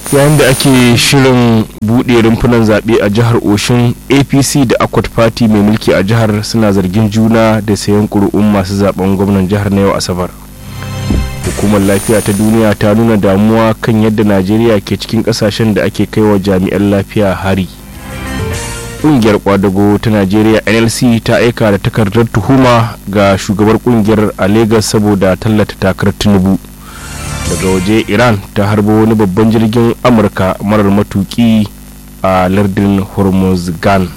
yayin da ake shirin buɗe rumfunan zaɓe a jihar oshin apc da akwat party mai mulki a jihar suna zargin juna da sayan ƙuri'un masu zaben gwamnan jihar na yau asabar hukumar lafiya ta duniya ta nuna damuwa kan yadda najeriya ke cikin ƙasashen da ake kaiwa jami'an lafiya hari ƙungiyar kwadago ta najeriya nlc ta aika da takardar tuhuma ga shugabar ƙungiyar a lagos saboda tallata takarar tinubu daga waje iran ta harbo wani babban jirgin amurka marar matuki a lardin hormuzgan